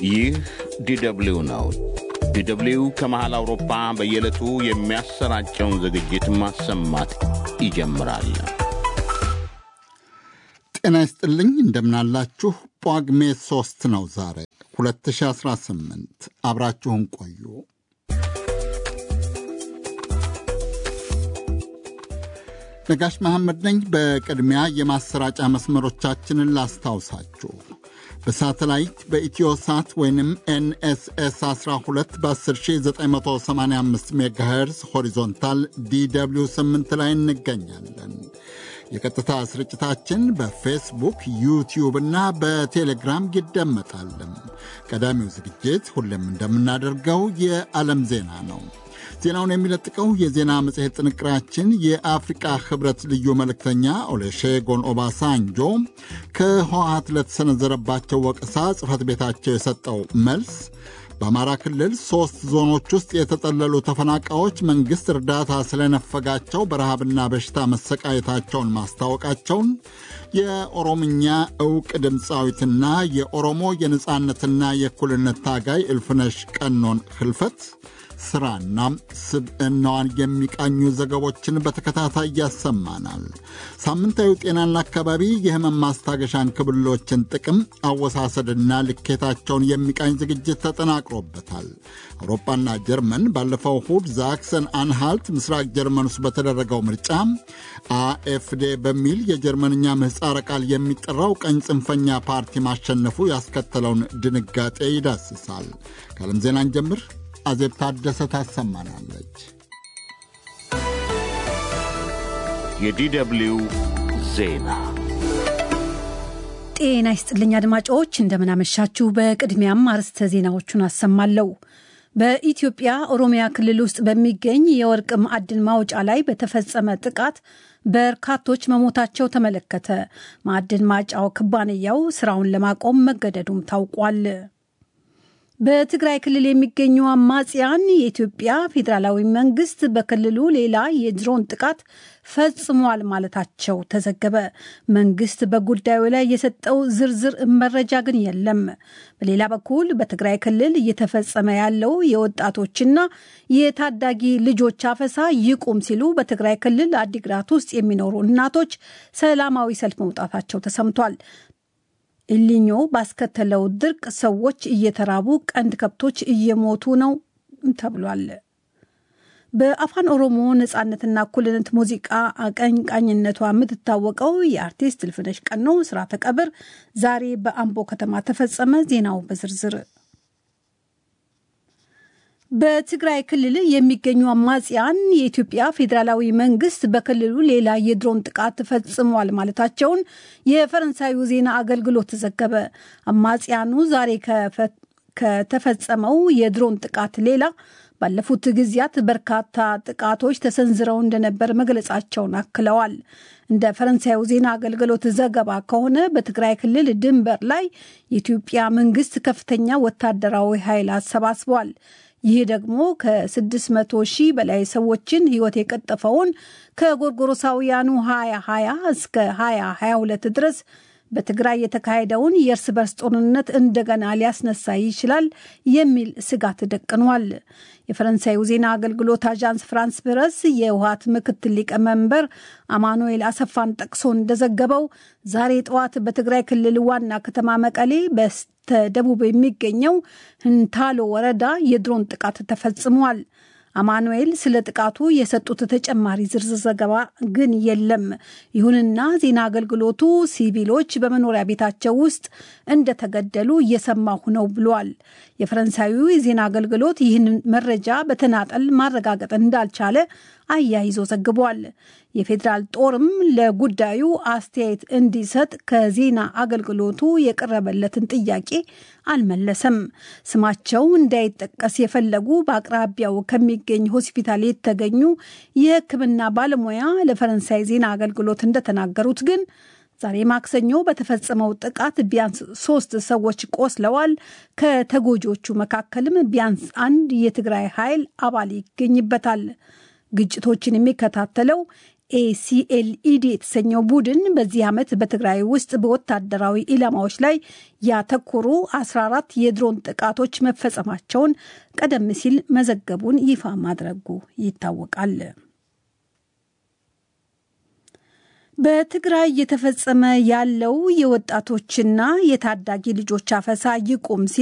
ይህ ዲደብሊው ነው። ዲደብሊው ከመሃል አውሮፓ በየዕለቱ የሚያሰራጨውን ዝግጅት ማሰማት ይጀምራል። ጤና ይስጥልኝ፣ እንደምናላችሁ። ጳጉሜ ሦስት ነው ዛሬ 2018። አብራችሁን ቆዩ። ነጋሽ መሐመድ ነኝ። በቅድሚያ የማሰራጫ መስመሮቻችንን ላስታውሳችሁ። በሳተላይት በኢትዮ ሳት ወይንም ኤንኤስኤስ 12 በ10985 ሜጋሄርዝ ሆሪዞንታል ዲw 8 ላይ እንገኛለን። የቀጥታ ስርጭታችን በፌስቡክ ዩቲዩብ እና በቴሌግራም ይደመጣል። ቀዳሚው ዝግጅት ሁሌም እንደምናደርገው የዓለም ዜና ነው። ዜናውን የሚለጥቀው የዜና መጽሔት ጥንቅራችን የአፍሪቃ ህብረት ልዩ መልእክተኛ ኦሌሼጎን ኦባሳንጆ ከህወሓት ለተሰነዘረባቸው ወቀሳ ጽሕፈት ቤታቸው የሰጠው መልስ፣ በአማራ ክልል ሦስት ዞኖች ውስጥ የተጠለሉ ተፈናቃዮች መንግሥት እርዳታ ስለነፈጋቸው በረሃብና በሽታ መሰቃየታቸውን ማስታወቃቸውን፣ የኦሮምኛ ዕውቅ ድምፃዊትና የኦሮሞ የነፃነትና የእኩልነት ታጋይ እልፍነሽ ቀኖን ህልፈት ስራና ስብዕናዋን የሚቃኙ ዘገቦችን በተከታታይ ያሰማናል። ሳምንታዊ ጤናና አካባቢ የህመም ማስታገሻ እንክብሎችን ጥቅም አወሳሰድና ልኬታቸውን የሚቃኝ ዝግጅት ተጠናቅሮበታል። አውሮፓና ጀርመን ባለፈው እሁድ ዛክሰን አንሃልት ምስራቅ ጀርመን ውስጥ በተደረገው ምርጫ አኤፍዴ በሚል የጀርመንኛ ምህፃረ ቃል የሚጠራው ቀኝ ጽንፈኛ ፓርቲ ማሸነፉ ያስከተለውን ድንጋጤ ይዳስሳል። ከዓለም ዜናን ጀምር አዜብ ታደሰ ታሰማናለች። የዲደብሊው ዜና ጤና ይስጥልኝ አድማጮች፣ እንደምናመሻችሁ። በቅድሚያም አርዕስተ ዜናዎቹን አሰማለሁ። በኢትዮጵያ ኦሮሚያ ክልል ውስጥ በሚገኝ የወርቅ ማዕድን ማውጫ ላይ በተፈጸመ ጥቃት በርካቶች መሞታቸው ተመለከተ። ማዕድን ማጫው ኩባንያው ስራውን ለማቆም መገደዱም ታውቋል። በትግራይ ክልል የሚገኙ አማጽያን የኢትዮጵያ ፌዴራላዊ መንግስት በክልሉ ሌላ የድሮን ጥቃት ፈጽሟል ማለታቸው ተዘገበ። መንግስት በጉዳዩ ላይ የሰጠው ዝርዝር መረጃ ግን የለም። በሌላ በኩል በትግራይ ክልል እየተፈጸመ ያለው የወጣቶችና የታዳጊ ልጆች አፈሳ ይቁም ሲሉ በትግራይ ክልል አዲግራት ውስጥ የሚኖሩ እናቶች ሰላማዊ ሰልፍ መውጣታቸው ተሰምቷል። ኢሊኞ ባስከተለው ድርቅ ሰዎች እየተራቡ ቀንድ ከብቶች እየሞቱ ነው ተብሏል። በአፋን ኦሮሞ ነጻነትና እኩልነት ሙዚቃ አቀንቃኝነቷ የምትታወቀው የአርቲስት እልፍነሽ ቀኖ ስርዓተ ቀብር ዛሬ በአምቦ ከተማ ተፈጸመ። ዜናው በዝርዝር በትግራይ ክልል የሚገኙ አማጽያን የኢትዮጵያ ፌዴራላዊ መንግስት በክልሉ ሌላ የድሮን ጥቃት ፈጽሟል ማለታቸውን የፈረንሳዩ ዜና አገልግሎት ዘገበ። አማጽያኑ ዛሬ ከተፈጸመው የድሮን ጥቃት ሌላ ባለፉት ጊዜያት በርካታ ጥቃቶች ተሰንዝረው እንደነበር መግለጻቸውን አክለዋል። እንደ ፈረንሳዩ ዜና አገልግሎት ዘገባ ከሆነ በትግራይ ክልል ድንበር ላይ የኢትዮጵያ መንግስት ከፍተኛ ወታደራዊ ኃይል አሰባስቧል። ይህ ደግሞ ከ600 ሺህ በላይ ሰዎችን ህይወት የቀጠፈውን ከጎርጎሮሳውያኑ 2020 እስከ 2022 ድረስ በትግራይ የተካሄደውን የእርስ በርስ ጦርነት እንደገና ሊያስነሳ ይችላል የሚል ስጋት ደቅኗል። የፈረንሳዩ ዜና አገልግሎት አዣንስ ፍራንስ ፕረስ የህወሓት ምክትል ሊቀመንበር አማኑኤል አሰፋን ጠቅሶ እንደዘገበው ዛሬ ጠዋት በትግራይ ክልል ዋና ከተማ መቀሌ በስተደቡብ የሚገኘው ህንታሎ ወረዳ የድሮን ጥቃት ተፈጽሟል። አማኑኤል ስለ ጥቃቱ የሰጡት ተጨማሪ ዝርዝር ዘገባ ግን የለም። ይሁንና ዜና አገልግሎቱ ሲቪሎች በመኖሪያ ቤታቸው ውስጥ እንደተገደሉ እየሰማሁ ነው ብሏል። የፈረንሳዩ የዜና አገልግሎት ይህንን መረጃ በተናጠል ማረጋገጥ እንዳልቻለ አያይዞ ዘግቧል። የፌዴራል ጦርም ለጉዳዩ አስተያየት እንዲሰጥ ከዜና አገልግሎቱ የቀረበለትን ጥያቄ አልመለሰም። ስማቸው እንዳይጠቀስ የፈለጉ በአቅራቢያው ከሚገኝ ሆስፒታል የተገኙ የሕክምና ባለሙያ ለፈረንሳይ ዜና አገልግሎት እንደተናገሩት ግን ዛሬ ማክሰኞ በተፈጸመው ጥቃት ቢያንስ ሶስት ሰዎች ቆስለዋል። ከተጎጂዎቹ መካከልም ቢያንስ አንድ የትግራይ ኃይል አባል ይገኝበታል። ግጭቶችን የሚከታተለው ኤሲኤልኢዲ የተሰኘው ቡድን በዚህ ዓመት በትግራይ ውስጥ በወታደራዊ ኢላማዎች ላይ ያተኮሩ 14 የድሮን ጥቃቶች መፈጸማቸውን ቀደም ሲል መዘገቡን ይፋ ማድረጉ ይታወቃል። በትግራይ እየተፈጸመ ያለው የወጣቶችና የታዳጊ ልጆች አፈሳ ይቁም ሲል